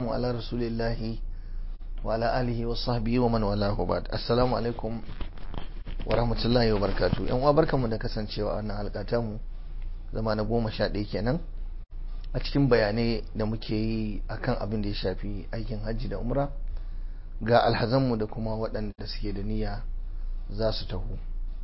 على رسول الله وعلى آله وصحبه ومن والاه بعد السلام alaikum wa rahmatullahi wa barakatu yan uwa barkanmu da kasancewa a wannan halka mu zama na goma sha ɗaya kenan a cikin bayanai da muke yi akan abin da ya shafi aikin hajji da umra ga alhazanmu da kuma waɗanda suke da niyya za su taho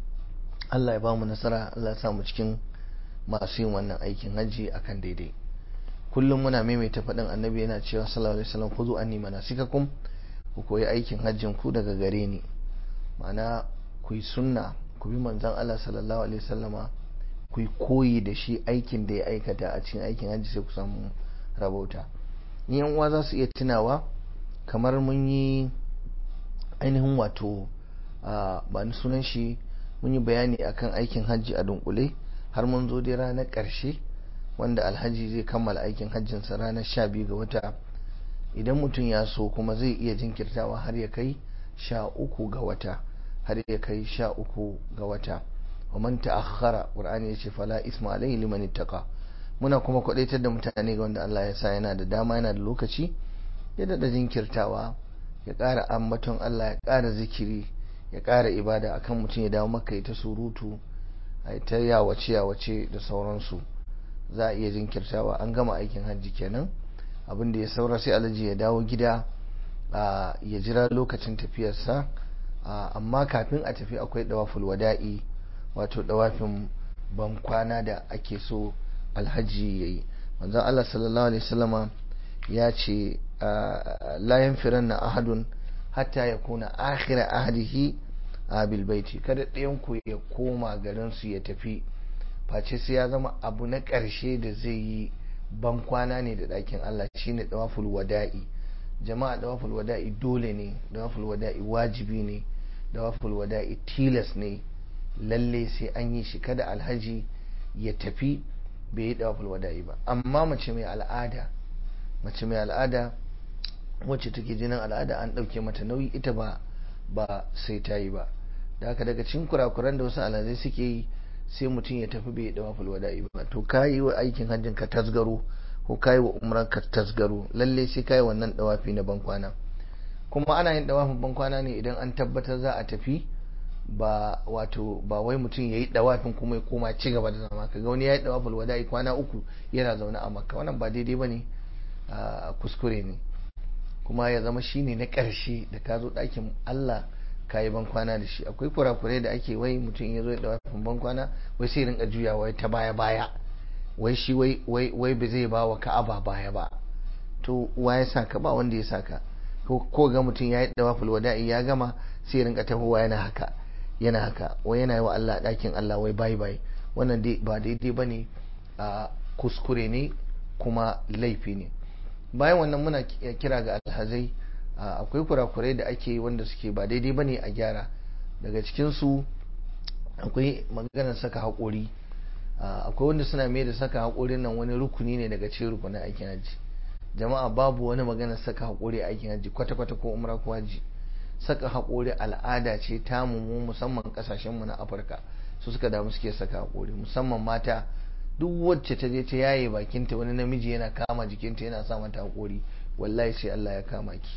Allah ya ba mu nasara Allah ya samu cikin masu yin wannan aikin hajji akan daidai kullum muna maimaita faɗin annabi yana cewa sallallahu alaihi wasallam khudhu anni manasikakum ku koyi aikin hajjin ku daga gare ni ma'ana ku yi sunna ku bi manzon Allah sallallahu alaihi wasallama ku yi koyi da shi aikin da ya aikata a cikin aikin hajji sai ku samu rabauta ni yan uwa za su iya tunawa kamar mun yi ainihin wato ba ni sunan shi mun yi bayani akan aikin hajji a dunkule har mun zo dai ranar ƙarshe wanda alhaji zai kammala aikin hajjinsa ranar sha biyu ga wata idan mutum ya so kuma zai iya jinkirtawa har ya kai sha uku ga wata har ya kai sha uku ga wata wa man ta'akhkhara qur'ani yace fala isma alayhi liman ittaqa muna kuma kwadaitar da mutane ga wanda Allah ya sa yana da dama yana da lokaci ya dada jinkirtawa ya ƙara ambaton Allah ya ƙara zikiri ya ƙara ibada akan mutum ya dawo maka ta surutu a ta yawace yawace da sauransu za a iya jinkirtawa an gama aikin hajji kenan abin da ya saura sai alhaji ya dawo gida ya jira lokacin tafiyarsa amma kafin a tafi akwai dawaful wada'i wato dawafin ban kwana da ake so alhaji ya yi manzon Allah sallallahu alaihi wasallama ya ce la yanfiranna ahadun hatta ya kuna akhira ahadihi a bilbaiti kada ɗayan ku ya koma garin su ya tafi face sai ya zama abu na ƙarshe da zai yi ban kwana ne da ɗakin Allah shine dawaful wada'i jama'a dawaful wada'i dole ne dawaful wada'i wajibi ne dawaful wada'i tilas ne lalle sai an yi shi kada alhaji ya tafi bai yi dawaful wada'i ba amma mace mai al'ada mace mai al'ada wacce take jinin al'ada an ɗauke mata nauyi ita ba ba sai ta yi ba da haka daga cikin kurakuran da wasu alhazai suke yi sai mutum ya tafi bai dawa wada'i ba to ka yi wa aikin hajjin ka tasgaro ko ka yi wa umran ka tasgaro lalle sai ka yi wannan dawafi na bankwana kuma ana yin dawafin bankwana ne idan an tabbatar za a tafi ba wato ba wai mutum ya yi dawafin kuma ya koma ci gaba da zama kaga wani ya yi dawafin wada'i kwana uku yana zaune a makka wannan ba daidai ba ne kuskure ne kuma ya zama shine na ƙarshe da ka zo ɗakin allah ka yi bankwana da shi akwai kurakurai da ake wai mutum ya zo da wafin bankwana wai sai rinka juyawa ta baya baya wai shi wai wai ba zai ba wa ka'aba baya ba to wa ya saka ba wanda ya saka ko ga mutum ya yi dawaful wada'i ya gama sai rinka tahowa yana haka yana haka wai yana yi wa Allah ɗakin Allah wai bai bai wannan ba daidai ba ne a kuskure ne kuma laifi ne bayan wannan muna kira ga alhazai akwai kurakurai da ake wanda suke ba daidai bane a gyara daga cikinsu akwai maganar saka haƙori akwai wanda suna mai da saka haƙorin nan wani rukuni ne daga cikin rukunin aikin hajji jama'a babu wani maganar saka haƙori a aikin hajji kwata-kwata ko umra ko hajji saka haƙori al'ada ce ta mu musamman kasashenmu na afirka su suka damu suke saka haƙori musamman mata duk wacce ta je ta yaye bakinta wani namiji yana kama jikinta yana sa mata haƙori wallahi sai Allah ya kama ki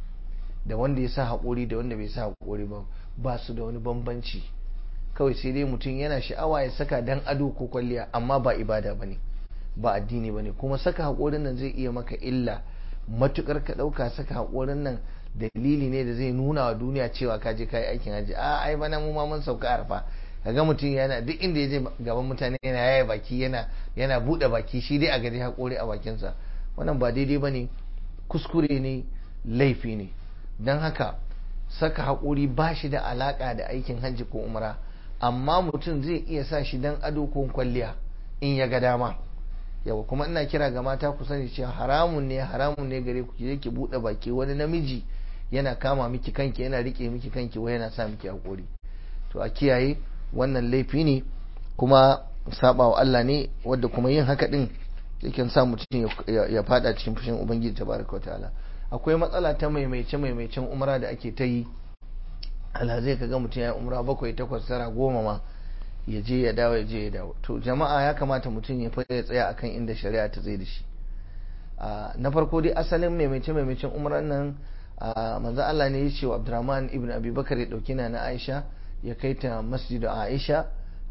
da wanda ya sa haƙori da wanda bai sa haƙori ba ba su da wani bambanci kawai sai dai mutum yana sha'awa ya saka dan ado ko kwalliya amma ba ibada ba ne ba addini ba ne kuma saka haƙorin nan zai iya maka illa matukar ka ɗauka saka haƙorin nan dalili ne da zai nuna wa duniya cewa ka je kayi aikin hajji a ai bana mu ma mun sauka arfa kaga mutum yana duk inda ya je gaban mutane yana yaya baki yana yana buɗe baki shi dai a gari haƙori a bakinsa wannan ba daidai ba ne kuskure ne laifi ne don haka saka haƙuri ba shi da alaƙa da aikin hajji ko umra amma mutum zai iya sa shi don ado ko kwalliya in ya ga dama yawa kuma ina kira ga mata ku sani cewa haramun ne haramun ne gare ku je ki buɗe baki wani namiji yana kama miki kanki yana rike miki kanki wai yana sa miki haƙuri to a kiyaye wannan laifi ne kuma saba wa Allah ne wadda kuma yin haka din yakan sa mutum ya fada cikin fushin ubangiji tabaraka ta'ala akwai matsala ta maimaice maimaicen umra da ake ta yi alhazai ka ga mutum ya umra bakwai takwas tara goma ma ya je ya dawo ya je ya dawo to jama'a ya kamata mutum ya fara tsaya akan inda shari'a ta tsaye da shi na farko dai asalin maimaice maimacin umran nan manzo Allah ne ya ce wa Abdurrahman ibn Abi Bakar ya dauki na Aisha ya kai ta masjidu Aisha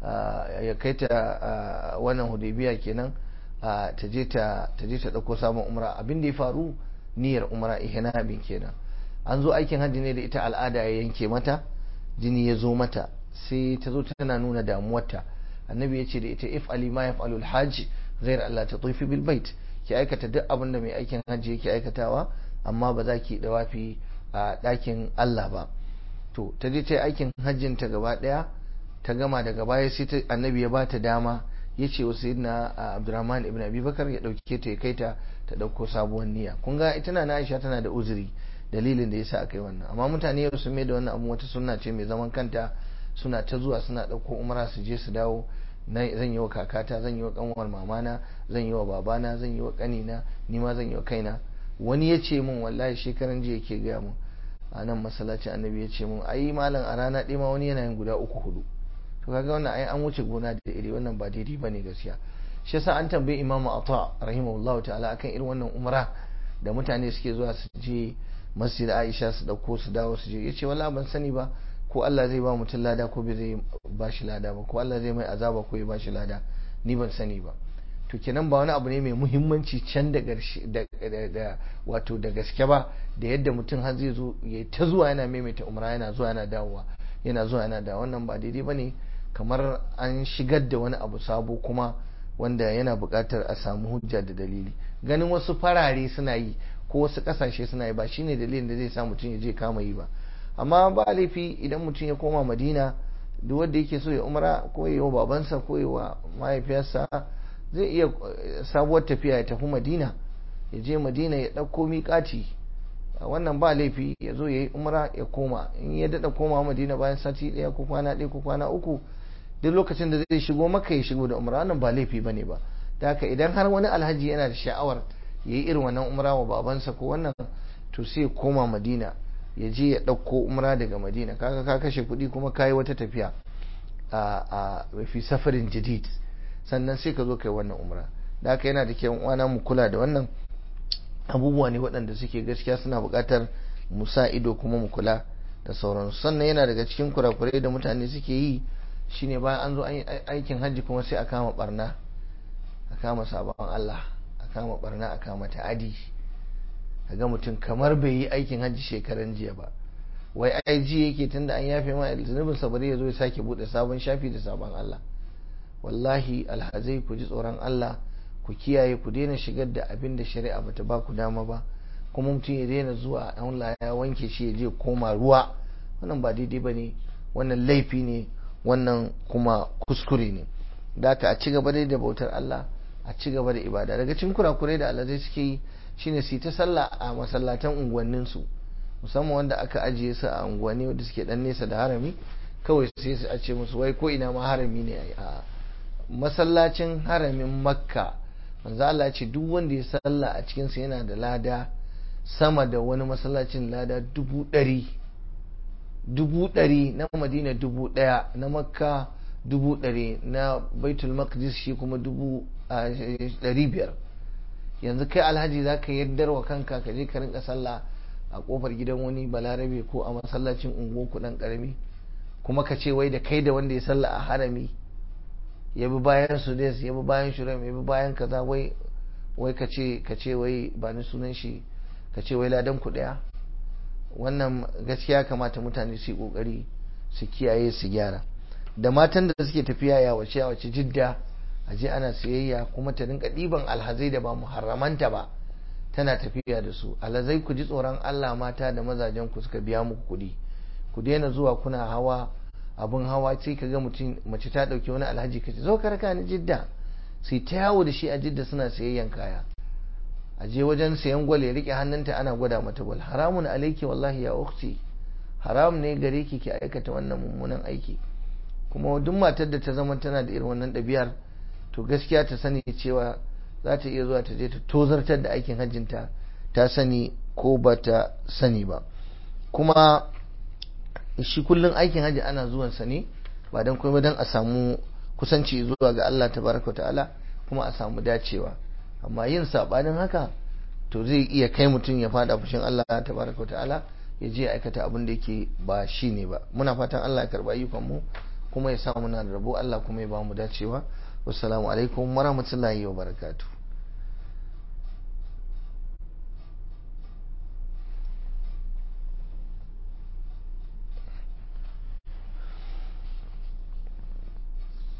ya kai ta wannan Hudaybiya kenan ta je ta ta je ta dauko sabon umra abin da ya faru niyyar umra ihnabin kenan an zo aikin hajji ne da ita al'ada ya yanke mata jini ya zo mata sai ta zo tana nuna damuwarta annabi ya ce da ita if ali ma yaf'alul hajj ghair Allah ta tufi bil bait ki aikata duk abin da mai aikin hajji yake aikatawa amma ba za ki dawafi a ɗakin Allah ba to ta je ta yi aikin hajjin ta gaba ɗaya ta gama daga baya sai ta annabi ya bata dama ya ce wa sayyidina Abdurrahman ibn Abi Bakar ya dauke ta ya kai ta ta dauko sabuwar niyya kun ga ita na Aisha tana da uzuri dalilin da yasa aka yi wannan amma mutane yau sun mai da wannan abu wata sunna ce mai zaman kanta suna ta zuwa suna dauko umra su je su dawo zan yi wa kakata zan yi wa kanwar mamana zan yi wa babana zan yi wa kanina ni ma zan yi wa kaina wani ya ce min wallahi shekaran jiya ke gaya mun a nan masallacin annabi ya ce mun ai malam a rana ɗaya ma wani yana yin guda uku hudu to kaga wannan ai an wuce gona da iri wannan ba daidai bane gaskiya shi yasa an tambayi imamu ata rahimahullahu ta'ala akan irin wannan umra da mutane suke zuwa su je masjid aisha su dauko su dawo su je yace wallahi ban sani ba ko Allah zai ba mutum lada ko bai zai ba shi lada ba ko Allah zai mai azaba ko ya ba shi lada ni ban sani ba to kenan ba wani abu ne mai muhimmanci can da da wato da gaske ba da yadda mutum har zai zo ya ta zuwa yana maimaita umra yana zuwa yana dawowa yana zuwa yana da wannan ba daidai bane kamar an shigar da wani abu sabo kuma wanda yana buƙatar a samu hujja da dalili ganin wasu farare suna yi ko wasu ƙasashe suna yi ba shine dalilin da zai sa mutum ya je kama yi ba amma ba laifi idan mutum ya koma madina duk wanda yake so ya umra ko ya wa babansa ko ya wa mahaifiyarsa zai iya sabuwar tafiya ya tafi madina ya je madina ya ɗauko miƙaci wannan ba laifi ya zo ya yi umra ya koma in ya daɗa koma madina bayan sati ɗaya ko kwana ɗaya ko kwana uku duk lokacin da zai shigo maka ya shigo da umra wannan ba laifi bane ba da haka idan har wani alhaji yana da sha'awar ya yi irin wannan umra wa babansa ko wannan to sai ya koma madina ya je ya ɗauko umra daga madina kaga ka kashe kuɗi kuma ka yi wata tafiya a fi safarin jadid sannan sai ka zo kai wannan umra da haka yana da kyau uwana mu kula da wannan abubuwa ne waɗanda suke gaskiya suna buƙatar mu sa ido kuma mu kula da sauransu sannan yana daga cikin kurakurai da mutane suke yi shine bayan an zo an yi aikin hajji kuma sai a kama barna a kama sabon Allah a kama barna a kama ta'adi ga mutum kamar bai yi aikin hajji shekaran jiya ba wai ai ji yake tunda an yafe ma zunubin sa bari ya zo ya sake bude sabon shafi da sabon Allah wallahi alhazai ku ji tsoron Allah ku kiyaye ku daina shigar da abin da shari'a bata ba ku dama ba kuma mutum ya daina zuwa Allah ya wanke shi ya je koma ruwa wannan ba daidai ba ne wannan laifi ne wannan kuma kuskure ne da aka a ci gaba dai da bautar Allah a ci gaba da ibada daga cikin kurakurai da alhazai suke yi shine su ta sallah a masallatan unguwannin su musamman wanda aka ajiye su a unguwanni wanda suke dan nesa da harami kawai sai su a ce musu wai ko ina ma harami ne a masallacin haramin makka manzo Allah ce duk wanda ya sallah a cikin sa yana da lada sama da wani masallacin lada dubu ɗari dubu ɗari na madina dubu ɗaya na makka dubu ɗari na baitul maqdis shi kuma dubu ɗari biyar yanzu kai alhaji za ka yaddar wa kanka ka je ka rinka sallah a kofar gidan wani balarabe ko a masallacin unguwar ku dan karami kuma ka ce wai da kai da wanda ya sallah a harami ya bi bayan sudes ya bi bayan shuram ya bi bayan kaza wai wai ka ce ka ce wai ba ni sunan shi ka ce wai ladan ku daya wannan gaskiya kamata mutane su yi kokari su kiyaye su gyara da matan da suke tafiya ya wace ya wace jidda a je ana siyayya kuma ta rinka ɗiban alhazai da ba muharramanta ba tana tafiya da su alhazai ku ji tsoron Allah mata da mazajen ku suka biya muku kuɗi ku daina zuwa kuna hawa abin hawa sai ka ga mutum mace ta ɗauki wani alhaji ka ce zo ka raka ni jidda sai ta yawo da shi a jidda suna sayayyan kaya a je wajen sayan gwal ya rike hannunta ana gwada mata gwal haramun alaiki wallahi ya ukhti haram ne gare ki ki aikata wannan mummunan aiki kuma duk matar da ta zama tana da irin wannan ɗabi'ar to gaskiya ta sani cewa za ta iya zuwa ta je ta tozartar da aikin hajjinta ta sani ko ba ta sani ba kuma shi kullum aikin hajji ana zuwan sa ne ba don kuma don a samu kusanci zuwa ga Allah tabaraka ta'ala kuma a samu dacewa amma yin sabanin haka to zai iya kai mutum ya fada fushin Allah tabaraka wa ta'ala ya je aikata abin da yake ba shi ne ba muna fatan Allah ya karba ayyukan mu kuma ya sa muna da rabo Allah kuma ya ba mu dacewa wassalamu alaikum warahmatullahi wabarakatuh